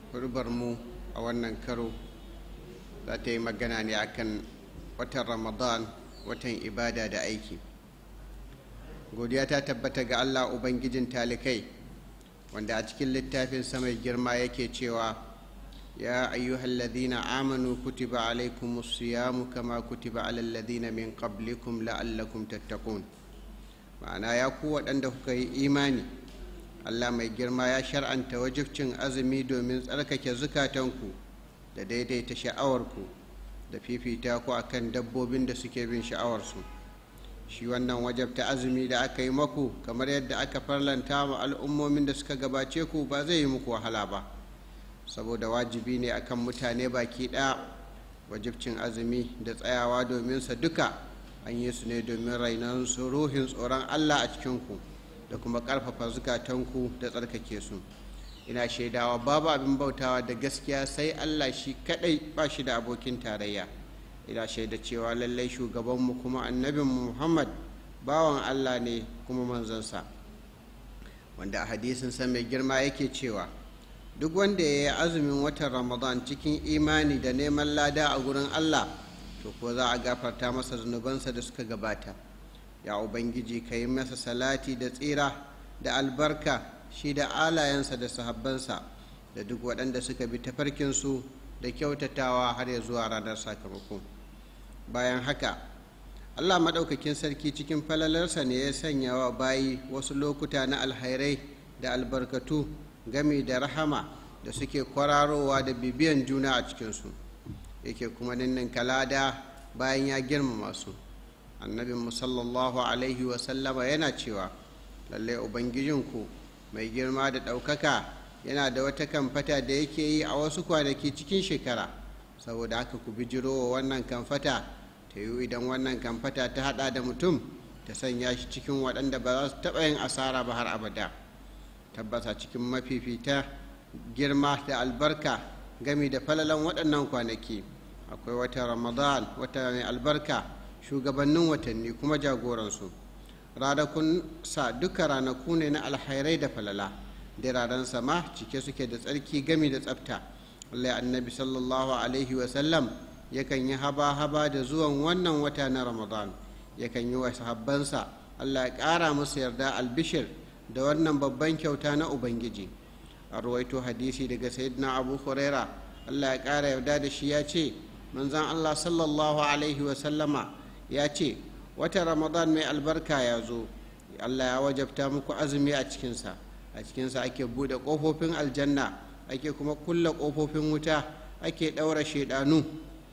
mu a wannan karo za ta yi magana ne akan watan ramadan watan ibada da aiki godiya ta tabbata ga allah ubangijin talikai wanda a cikin littafin mai girma yake cewa ya ayyuhal ladina amanu kutiba alaikum siyamu kama kutiba alal ladina min qablikum la'allakum tattaqun ma'ana ya ku waɗanda kuka yi imani allah mai girma ya shar'anta wajibcin azumi domin tsarkake zukatanku da daidaita sha'awarku da fifita ku akan dabbobin da suke bin sha'awarsu shi wannan wajabta azumi da aka yi maku kamar yadda aka farlanta wa al'ummomin da suka gabace ku ba zai yi muku wahala ba saboda wajibi ne akan mutane baki ɗaya wajibcin azumi da tsayawa domin sa duka an yi su ne domin rainon su ruhin tsoron allah a cikinku da kuma ƙarfafa zukatanku da tsarkake su ina shaidawa babu abin bautawa da gaskiya sai allah shi kaɗai ba shi da abokin tarayya ina shaida cewa lallai shugabanmu kuma annabinmu muhammad bawan allah ne kuma manzansa wanda a hadisinsa mai girma yake cewa duk wanda ya yi azumin watan ramadan cikin imani da neman lada a gurin allah to ko za a gafarta masa zunubansa da suka gabata ya ubangiji ka yi masa salati da tsira da albarka shi da alayensa da sahabbansa da duk waɗanda suka bi tafarkinsu da kyautatawa har ya zuwa ranar sakamako bayan haka allah maɗaukakin sarki cikin falalarsa ne ya sanya wa bayi wasu lokuta na alhairai da albarkatu gami da rahama da suke kwararowa da bibiyan juna a cikinsu yake kuma ninnin kalada bayan ya girmama su annabin sallallahu alaihi wasallama yana cewa lallai ubangijinku mai girma da ɗaukaka yana da wata kamfata da yake yi a wasu kwanaki cikin shekara saboda haka ku bijiro wa wannan kamfata ta yi idan wannan kamfata ta hada da mutum ta sanya shi cikin waɗanda ba za su taɓa yin asara ba har abada tabbasa cikin mafifita girma da albarka gami da falalan waɗannan kwanaki akwai wata ramadan wata mai albarka shugabannin watanni kuma jagoransu ranakun sa duka ranaku ne na alhairai da falala diraren sama cike suke da tsarki gami da tsafta Allah annabi sallallahu alaihi wasallam yakan yi haba-haba da zuwan wannan wata na ramadan yakan yi wa sahabbansa Allah ya ƙara musu yarda albishir da wannan babban kyauta na ubangiji a ruwaito hadisi daga sayyidina abu huraira Allah ya ƙara yarda da shi ya ce manzan Allah sallallahu alaihi wasallama ya ce wata ramadan mai albarka ya zo Allah ya wajabta muku azumi a cikinsa a cikinsa ake buɗe ƙofofin aljanna ake kuma kulle ƙofofin wuta ake ɗaura shaidanu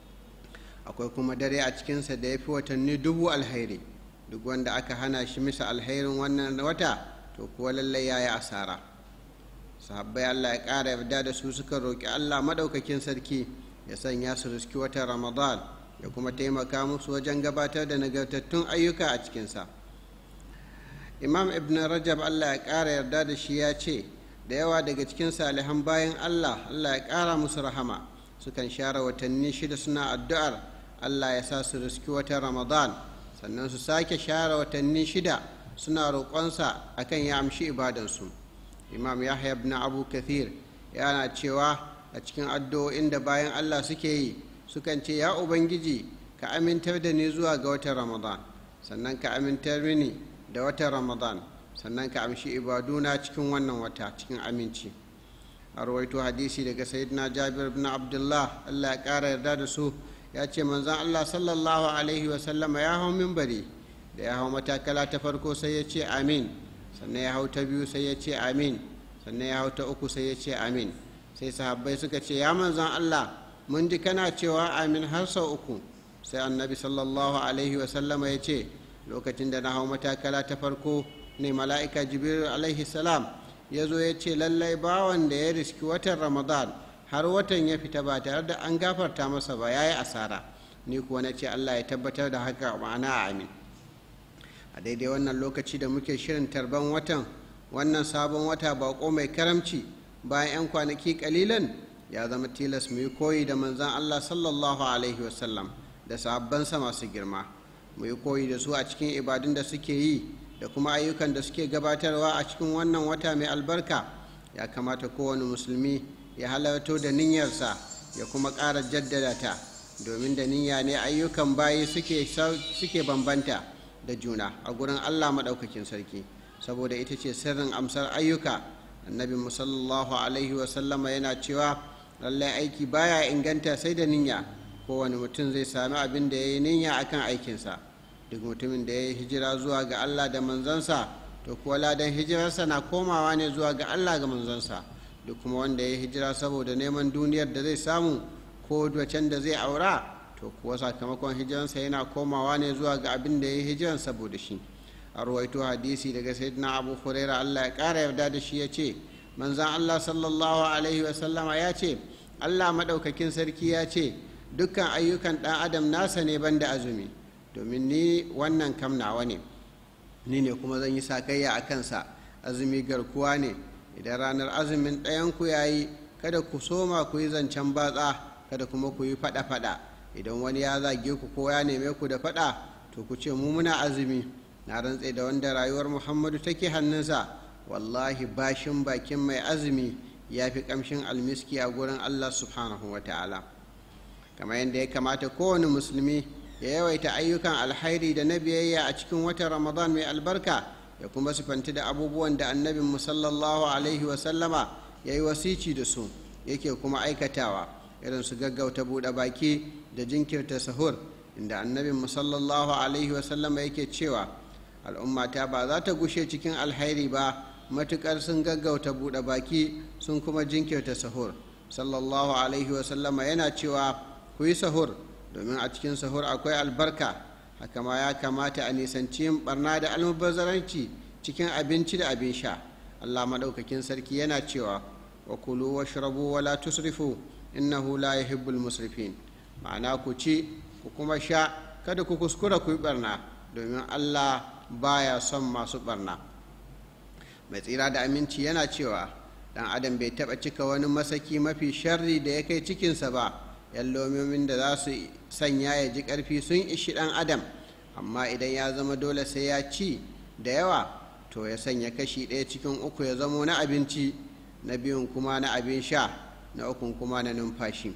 akwai kuma dare a cikinsa da ya fi watanni dubu alhairi duk wanda aka hana shi misa alhairin wannan wata to kuwa lallai ya yi asara sahabbai allah ya ƙara yarda da su suka roƙi allah maɗaukakin sarki ya sanya su riski watan ramadan ya kuma taimaka musu wajen gabatar da nagartattun ayyuka a cikinsa imam ibn rajab allah ya ƙara yarda da shi ya ce da yawa daga cikin salihan bayan allah allah ya ƙara musu rahama sukan share watanni shida suna addu'ar allah ya sa su riski watan ramadan sannan su sake share watanni shida suna roƙonsa akan ya amshi ibadansu imam yahya ibn abu kathir yana cewa a cikin addu'o'in da bayan allah suke yi sukan ce ya ubangiji ka amintar da ni zuwa ga watan ramadan sannan ka amintar mini da watan ramadan sannan ka amshi ibaduna cikin wannan wata cikin aminci a rawaito hadisi daga sayyidina jabir ibn abdullah allah ya ƙara yarda da su ya ce manzan allah sallallahu alaihi wasallama ya hau mimbari da ya hau matakala ta farko sai ya ce amin sannan ya hau ta biyu sai ya ce amin sannan ya hau ta uku sai ya ce amin sai sahabbai suka ce ya manzan allah mun ji kana cewa amin har sau uku sai annabi sallallahu alaihi wasallama ya ce lokacin da na hau matakala ta farko ne mala'ika jibril alaihi salam ya zo ya ce lallai bawan da ya riski watan ramadan har watan ya fita ba tare da an gafarta masa ba ya yi asara ni kuwa na ce allah ya tabbatar da haka ma'ana amin a daidai wannan lokaci da muke shirin tarban watan wannan sabon wata bako mai karamci bayan 'yan kwanaki kalilan ya zama tilas mu yi koyi da manzan allah sallallahu alaihi wasallam da sabbansa masu girma mu yi koyi da su a cikin ibadun da suke yi da kuma ayyukan da suke gabatarwa a cikin wannan wata mai albarka ya kamata kowane musulmi ya halarto da niyyarsa ya kuma ƙara jaddada ta domin da niyya ne ayyukan bayi suke bambanta da juna a gurin allah maɗaukakin sarki saboda ita ce sirrin amsar ayyuka annabi musallallahu alaihi wasallama yana cewa lallai aiki baya inganta sai da niyya kowane mutum zai sami abin da ya yi niyya akan aikinsa duk mutumin da ya yi hijira zuwa ga allah da manzansa to kuwa ladan hijirarsa na komawa ne zuwa ga allah ga manzansa duk kuma wanda ya yi hijira saboda neman duniyar da zai samu ko wacen da zai aura to kuwa sakamakon hijiransa yana komawa ne zuwa ga abin da ya yi hijiran saboda shi a ruwaito hadisi daga sayyidina abu huraira allah ya ƙara yarda da shi ya ce manzan allah sallallahu alaihi wasallama ya ce allah maɗaukakin sarki ya ce dukkan ayyukan ɗan adam nasa ne banda azumi domin ni wannan kam nawa ne ni ne kuma zan yi sakayya a kansa azumi garkuwa ne idan ranar azumin ɗayanku ya yi kada ku soma ku yi zancen batsa kada kuma ku yi faɗa-faɗa idan wani ya zage ku ko ya neme ku da faɗa to ku ce mu muna azumi na rantse da wanda rayuwar muhammadu take hannunsa wallahi bashin bakin mai azumi ya fi ƙamshin almiski a gurin allah subhanahu wa ta'ala kamar yadda ya kamata kowane musulmi ya yawaita ayyukan alhairi da na biyayya a cikin watan ramadan mai albarka ya kuma sifanti da abubuwan da annabin musallallahu alaihi wasallama ya yi wasici da su yake kuma aikatawa irin su gaggauta buɗe baki da jinkirta sahur inda annabin musallallahu alaihi wasallama yake cewa al'ummata ba za ta gushe cikin alhairi ba matuƙar sun gaggauta buɗe baki sun kuma jinkirta sahur sallallahu alaihi wasallama yana cewa ku yi sahur domin a cikin sahur akwai albarka haka ma ya kamata a nisanci yin barna da almubazzaranci cikin abinci da abin sha allah maɗaukakin sarki yana cewa wa kulu wa shirabu wa la tusrifu innahu la yuhibbul musrifin ma'ana ku ci ku kuma sha kada ku kuskura ku yi barna domin allah baya son masu barna mai tsira da aminci yana cewa dan adam bai taɓa cika wani masaki mafi sharri da ya kai cikinsa ba yan lomomin da za su sanya ya ji ƙarfi sun ishi ɗan adam amma idan ya zama dole sai ya ci da yawa to ya sanya kashi ɗaya cikin uku ya zamo na abinci na biyun kuma na abin sha na ukun kuma na numfashi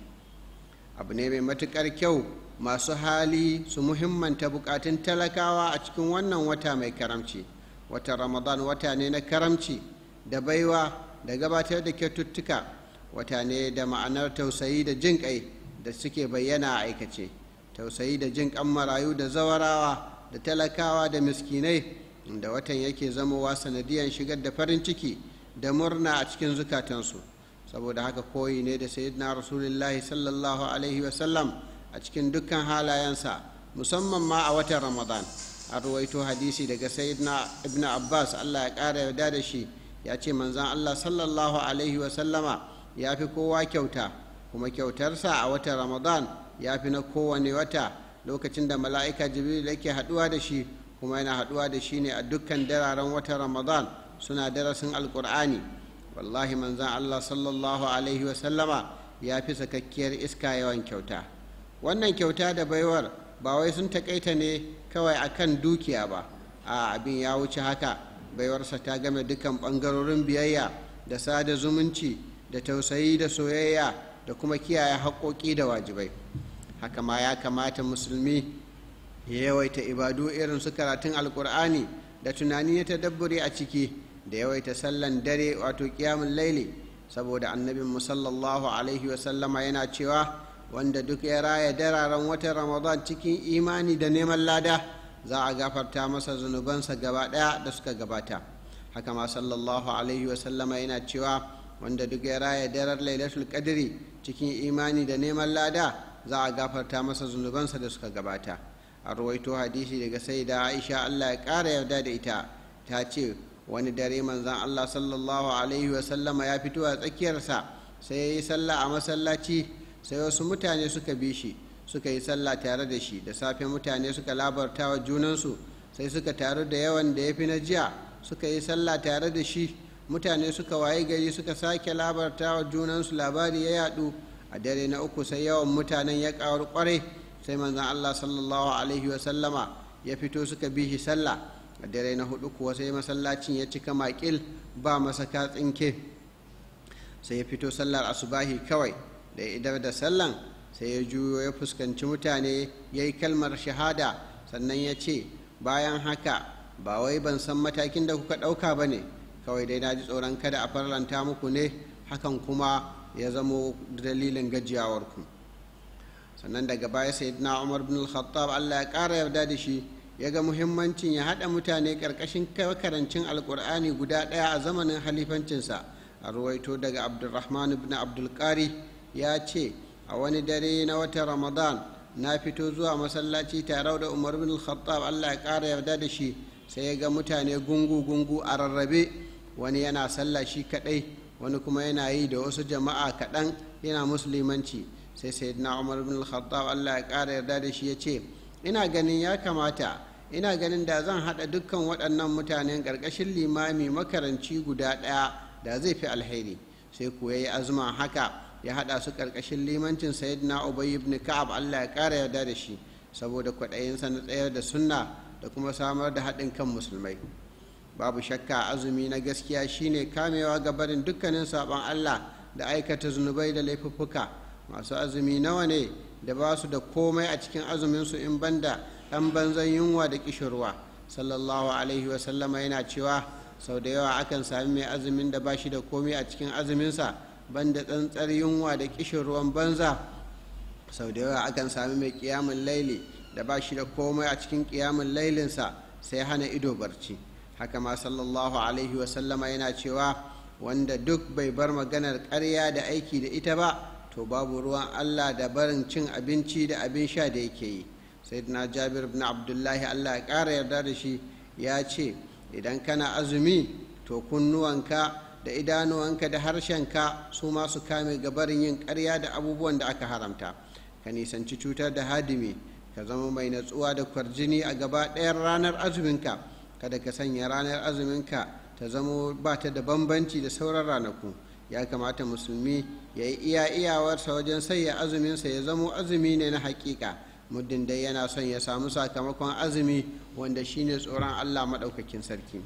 abu ne mai matuƙar kyau masu hali su muhimmanta buƙatun talakawa a cikin wannan wata mai karamci watan ramadan wata ne na karamci da baiwa da gabatar da kyaututtuka wata ne da ma'anar tausayi da jin ƙai da suke bayyana a aikace tausayi da jin ƙan marayu da zawarawa da talakawa da miskinai da watan yake zamowa sanadiyan shigar da farin ciki da murna a cikin zukatansu saboda haka koyi ne da sayyidina rasulullahi sallallahu alaihi wasallam a cikin dukkan halayensa musamman ma a watan ramadan a ruwaito hadisi daga sayyidina ibn abbas allah ya ƙara yarda da shi ya ce manzan allah sallallahu alaihi wasallama ya fi kowa kyauta kuma kyautarsa a watan ramadan ya fi na kowane wata lokacin da mala'ika jibril yake haɗuwa da shi kuma yana haɗuwa da shi ne a dukkan dararen watan ramadan suna darasin alƙur'ani wallahi manzan allah sallallahu alaihi wasallama ya fi sakakkiyar iska yawan kyauta wannan kyauta da baiwar ba wai sun takaita ne kawai akan dukiya ba a abin ya wuce haka baiwarsa ta game dukkan ɓangarorin biyayya da sada zumunci da tausayi da soyayya da kuma kiyaye haƙoƙi da wajibai haka ma ya kamata musulmi ya yawaita ibadu irin su karatun alkur'ani da tunani na tadabburi a ciki da yawaita sallan dare wato kiyamun laili saboda annabin musallallahu alaihi wasallama yana cewa wanda duk ya raya dararen watan ramadan cikin imani da neman lada za a gafarta masa zunubansa gaba ɗaya da suka gabata haka ma sallallahu alaihi wasallama yana cewa wanda duk ya raya daren lailatul qadri cikin imani da neman lada za a gafarta masa zunubansa da suka gabata a ruwaito hadisi daga sai da aisha allah ya ƙara yarda da ita ta ce wani dare manzan allah sallallahu alaihi wasallama ya fito a tsakiyarsa sai ya yi sallah a masallaci sai wasu mutane suka bi shi suka yi sallah tare da shi da safe mutane suka labarta wa junansu sai suka taru da yawan da ya fi na jiya suka yi sallah tare da shi mutane suka waye gari suka sake labarta wa junansu labari ya yadu a dare na uku sai yawan mutanen ya ƙaru kwarai sai manzan allah sallallahu alaihi wasallama ya fito suka bi shi sallah a dare na hudu kuwa sai masallacin ya cika makil ba masaka tsinke sai ya fito sallar asubahi kawai da ya idar da sallan sai ya juyo ya fuskanci mutane ya yi kalmar shahada sannan ya ce bayan haka ba wai ban san matakin da kuka ɗauka ba ne kawai dai na ji tsoron kada a farlanta muku ne hakan kuma ya zamo dalilin gajiyawarku sannan daga baya sai na umar bin al-khattab allah ya ƙara yarda da shi ya ga muhimmancin ya haɗa mutane ƙarƙashin karancin alƙur'ani guda ɗaya a zamanin halifancinsa a ruwaito daga abdulrahman ibn abdulkari ya ce a wani dare na watan ramadan na fito zuwa masallaci tare da umar bin al-khattab allah ya ƙara yarda da shi sai ya ga mutane gungu-gungu a rarrabe wani yana sallah shi kaɗai wani kuma yana yi da wasu jama'a kaɗan yana musulmanci sai sayyidina umar bin al-khattab allah ya ƙara yarda da shi ya ce ina ganin ya kamata ina ganin da zan haɗa dukkan waɗannan mutanen ƙarƙashin limami makaranci guda ɗaya da zai fi alheri sai kuwa yi azuma haka ya haɗa su ƙarƙashin limancin sayyidina ubay ibn ka'ab allah ya ƙara yarda da shi saboda kwaɗayinsa na tsayar da sunna da kuma samar da haɗin kan musulmai babu shakka azumi na gaskiya shine kamewa ga barin dukkanin saɓon allah da aikata zunubai da laifuffuka masu azumi nawa ne da ba su da komai a cikin azuminsu in banda ɗan banzan yunwa da ƙishirwa sallallahu alaihi wasallama yana cewa sau da yawa akan sami mai azumin da ba shi da komai a cikin azuminsa banda tsantsar yunwa da ƙishirwan banza sau da yawa akan sami mai ƙiyamun laili da ba shi da komai a cikin ƙiyamun lailinsa sai hana ido barci haka ma sallallahu alaihi wasallama yana cewa wanda duk bai bar maganar ƙarya da aiki da ita ba to babu ruwan allah da barin cin abinci da abin sha da yake yi sayyidina jabir bin abdullahi allah ya ƙara yarda da shi ya ce idan kana azumi to kunnuwanka da idanuwanka da harshenka su ma su kame gabarin yin ƙarya da abubuwan da aka haramta ka nisanci cutar da hadimi ka zama mai natsuwa da kwarjini a gaba ɗayan ranar azuminka kada ka sanya ranar azuminka ta zamo ba ta da bambanci da sauran ranaku ya kamata musulmi ya yi iya iyawarsa wajen sayya azuminsa ya zamo azumi ne na hakika muddin dai yana son ya samu sakamakon azumi wanda shine tsoron allah maɗaukakin sarki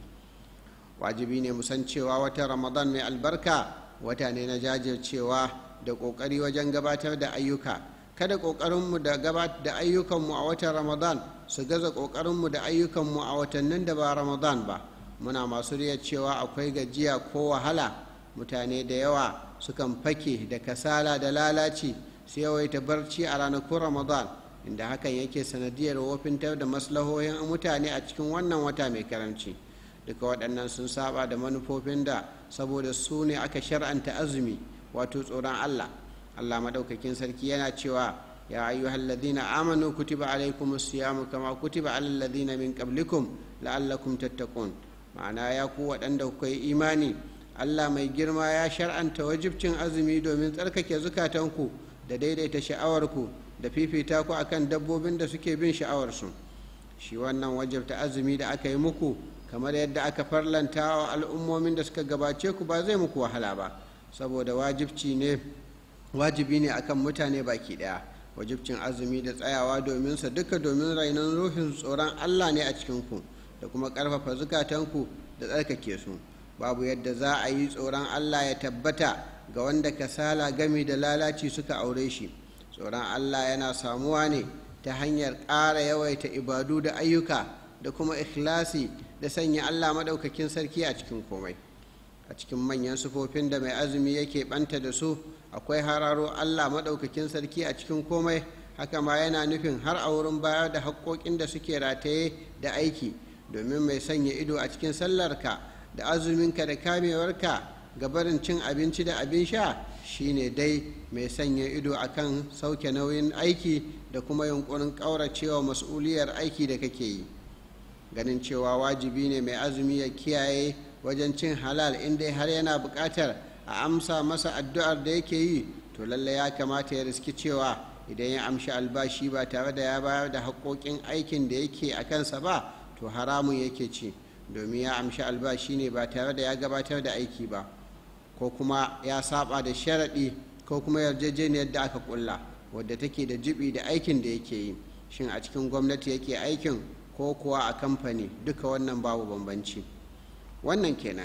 wajibi ne musan cewa wata ramadan mai albarka wata ne na jajircewa da ƙoƙari wajen gabatar da ayyuka kada ƙoƙarinmu da gabatar da ayyukanmu a watan ramadan su gaza ƙoƙarinmu da ayyukanmu a watannin da ba ramadan ba muna masu riya cewa akwai gajiya ko wahala mutane da yawa sukan fake da kasala da lalaci su yawaita barci a ranakun ramadan inda hakan yake sanadiyar wofintar da maslahohin mutane a cikin wannan wata mai karamci duka waɗannan sun saba da manufofin da saboda su ne aka shar'anta azumi wato tsoron allah allah maɗaukakin sarki yana cewa ya ayyuhal ladina amanu kutiba alaikum siyamu kama kutiba alal ladina min qablikum la'allakum tattaqun ma'ana ya ku waɗanda kuka yi imani allah mai girma ya shar'anta wajibcin azumi domin tsarkake zukatanku da daidaita sha'awarku da fifita ku akan dabbobin da suke bin sha'awarsu shi wannan wajibta azumi da aka yi muku kamar yadda aka farlanta wa al'ummomin da suka gabace ku ba zai muku wahala ba saboda wajibci ne wajibi ne akan mutane baki daya wajibcin azumi da tsayawa domin sa duka domin rainon ruhin tsoron allah ne a cikinku da kuma ƙarfafa zukatanku da tsarkake su babu yadda za a yi tsoron allah ya tabbata ga wanda kasala gami da lalaci suka aure shi tsoron allah yana samuwa ne ta hanyar ƙara yawaita ibadu da ayyuka da kuma ikhlasi da sanya allah maɗaukakin sarki a cikin komai a cikin manyan sufofin da mai azumi yake ɓanta da su akwai hararo allah maɗaukakin sarki a cikin komai haka ma yana nufin har a wurin bayar da haƙoƙin da suke rataye da aiki domin mai sanya ido a cikin sallarka da azuminka da kamewarka ga barin cin abinci da abin sha shine dai mai sanya ido akan sauke nauyin aiki da kuma yunkurin ƙauracewa mas'uliyar aiki da kake yi ganin cewa wajibi ne mai azumi ya kiyaye wajen cin halal inda har yana buƙatar a amsa masa addu'ar da yake yi to lalle ya kamata ya riski cewa idan ya amshi albashi ba tare da ya bayar da haƙoƙin aikin da yake a kansa ba to haramun yake ci domin ya amshi albashi ne ba tare da ya gabatar da aiki ba ko kuma ya saba da sharaɗi ko kuma yarjejeniyar da aka kulla wadda take da jibi da aikin da yake yi shin a cikin gwamnati yake aikin ko kuwa a kamfani duka wannan babu bambanci wannan kenan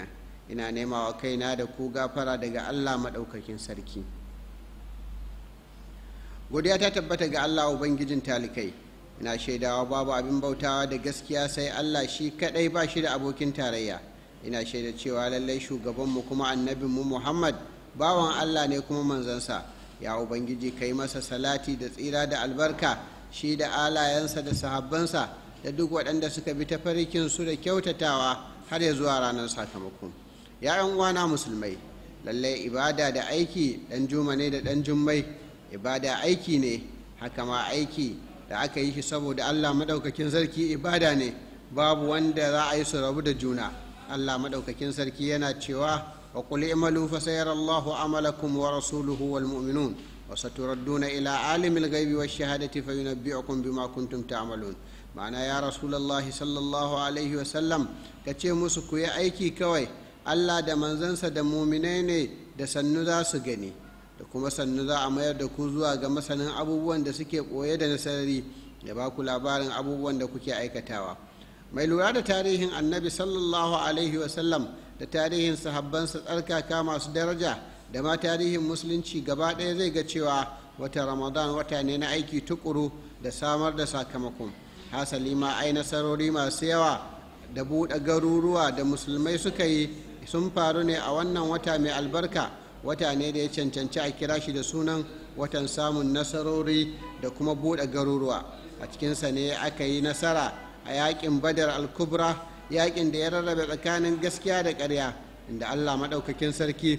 ina nema wa kaina da ku gafara daga allah maɗaukakin sarki godiya ta tabbata ga allah ubangijin talikai ina shaidawa babu abin bautawa da gaskiya sai allah shi kaɗai ba shi da abokin tarayya ina shaida cewa lallai shugabanmu kuma annabinmu muhammad bawan allah ne kuma manzansa ya ubangiji ka yi masa salati da tsira da albarka shi da alayensa da sahabbansa da duk waɗanda suka bi su da kyautatawa har ya zuwa ranar sakamako ya uwana musulmai lallai ibada da aiki ɗan juma ne da ɗan jummai ibada aiki ne haka ma aiki da aka yi shi saboda allah maɗaukakin sarki ibada ne babu wanda za a yi su rabu da juna allah maɗaukakin sarki yana cewa wa qul i'malu fa sayara allahu amalakum wa rasuluhu wal mu'minun wa saturadduna ila alimil ghaibi wash shahadati fa yunabbi'ukum bima kuntum ta'malun ma'ana ya rasulullahi sallallahu alaihi wa sallam ka ce musu ku yi aiki kawai allah da manzansa da muminai ne da sannu za su gani da kuma sannu za a mayar da ku zuwa ga masanin abubuwan da suke ɓoye da nasarari ya ba ku labarin abubuwan da kuke aikatawa mai lura da tarihin annabi sallallahu alaihi wasallam da tarihin sahabbansa tsarkaka masu daraja da ma tarihin musulunci gaba ɗaya zai ga cewa wata ramadan wata ne na aiki tukuru da samar da sakamakon hasali ma ai nasarori masu yawa da buɗe garuruwa da musulmai suka yi sun faru ne a wannan wata mai albarka wata ne da ya cancanci a kira shi da sunan watan samun nasarori da kuma buɗe garuruwa a cikinsa ne aka yi nasara a yakin badar al-kubra yakin da ya rarrabe tsakanin gaskiya da ƙarya inda allah maɗaukakin sarki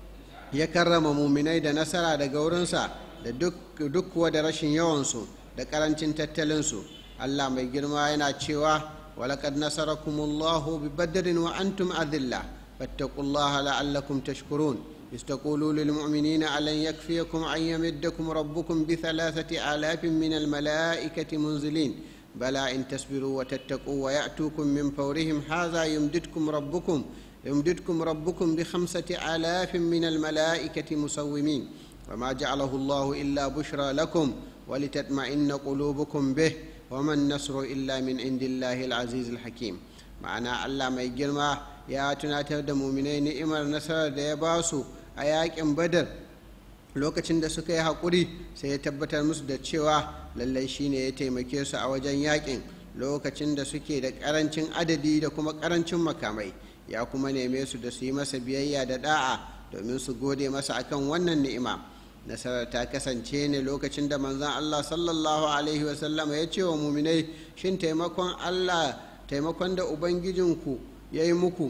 ya karrama muminai da nasara daga wurinsa da duk kuwa da rashin yawansu da ƙarancin tattalinsu allah mai girma yana cewa walaƙad nasarakumullahu bi badrin wa antum adilla fattaqullaha la'allakum tashkurun إذ تقولوا للمؤمنين ألن يكفيكم أن يمدكم ربكم بثلاثة آلاف من الملائكة منزلين بلى إن تصبروا وتتقوا ويأتوكم من فورهم هذا يمددكم ربكم يمددكم ربكم بخمسة آلاف من الملائكة مسومين وما جعله الله إلا بشرى لكم ولتطمئن قلوبكم به وما النصر إلا من عند الله العزيز الحكيم معنى الله ما يجرمه ya tunatar da muminai ni'imar nasarar da ya ba su a yakin badar lokacin da suka yi haƙuri sai ya tabbatar musu da cewa lallai shine ya taimake su a wajen yakin lokacin da suke da ƙarancin adadi da kuma ƙarancin makamai ya kuma neme su da su yi masa biyayya da da'a domin su gode masa akan wannan ni'ima nasarar ta kasance ne lokacin da manzon Allah sallallahu alaihi wasallama ya ce wa muminai shin taimakon Allah taimakon da ubangijinku ya yi muku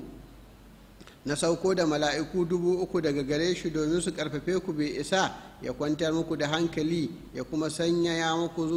na sauko da mala'iku dubu uku daga gare shi domin su karfafe ku bai isa ya kwantar muku da hankali ya kuma sanya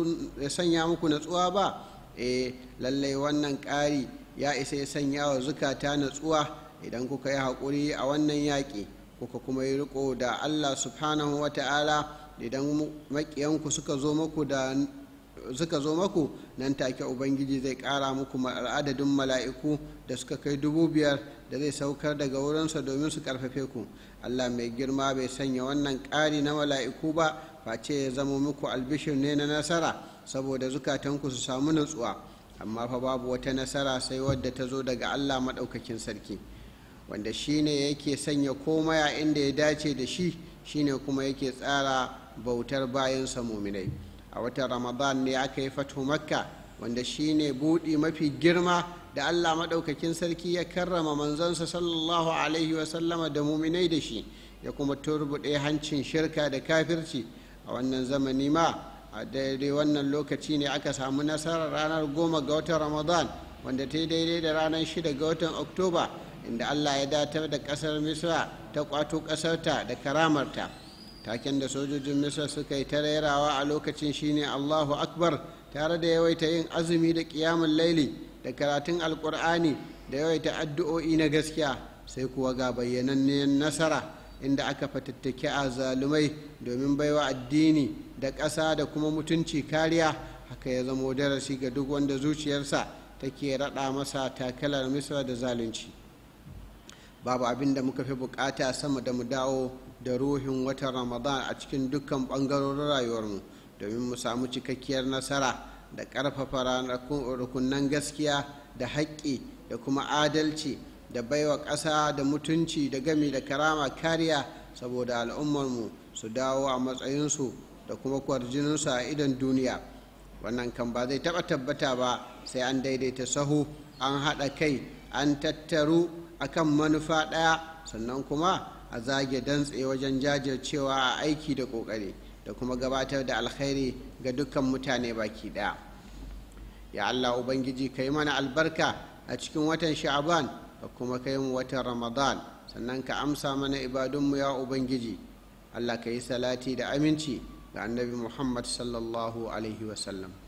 muku natsuwa ba e lallai wannan ƙari ya isa ya sanya wa zukata natsuwa idan kuka yi haƙuri a wannan yaƙi kuka kuma yi riko da allah subhanahu wa ta'ala idan maƙiyanku suka zo muku da suka zo maku nan take ubangiji zai ƙara muku adadin mala'iku da suka kai dubu biyar da zai saukar daga wurinsa domin su karfafe ku allah mai girma bai sanya wannan ƙari na mala'iku ba face ya zama muku albishir ne na nasara saboda zukatanku su samu nutsuwa amma fa babu wata nasara sai wadda ta zo daga allah maɗaukakin sarki wanda shine yake sanya komai a inda ya dace da shi shine kuma yake tsara bautar bayansa muminai a watan ramadan ne aka yi fatu makka wanda shine buɗi mafi girma da allah maɗaukakin sarki ya karrama manzansa sallallahu alaihi wasallama da muminai da shi ya kuma turbuɗe hancin shirka da kafirci a wannan zamani ma a daidai wannan lokaci ne aka samu nasarar ranar goma ga watan ramadan wanda ta yi daidai da ranar shida ga watan oktoba inda allah ya datar da ƙasar misra ta kwato ƙasarta da karamarta taken da sojojin misra suka yi ta rairawa a lokacin shine allahu akbar tare da yawaita yin azumi da ƙiyamun laili da karatun alkur'ani da yawaita addu'o'i na gaskiya sai kuwa ga bayyananniyar nasara inda aka fatattake a zalumai domin baiwa addini da ƙasa da kuma mutunci kariya haka ya zamo darasi ga duk wanda zuciyarsa take raɗa masa takalar misra da zalunci babu abin da muka fi bukata sama da mu dawo da ruhin watan ramadan a cikin dukkan ɓangarorin rayuwarmu domin mu samu cikakkiyar nasara da ƙarfafa rukunan gaskiya da haƙƙi da kuma adalci da baiwa ƙasa da mutunci da gami da karama kariya saboda al'ummarmu su dawo a matsayinsu da kuma kwarjininsu a idon duniya wannan kan ba zai taɓa tabbata ba sai an daidaita sahu an haɗa kai an tattaru akan manufa ɗaya sannan kuma a zage dantse wajen jajircewa a aiki da ƙoƙari da kuma gabatar da alkhairi ga dukkan mutane baki ɗaya ya allah ubangiji ka yi mana albarka a cikin watan sha'aban ka kuma kai mu watan ramadan sannan ka amsa mana ibadunmu ya ubangiji allah ka yi salati da aminci ga annabi muhammad sallallahu alaihi wasallam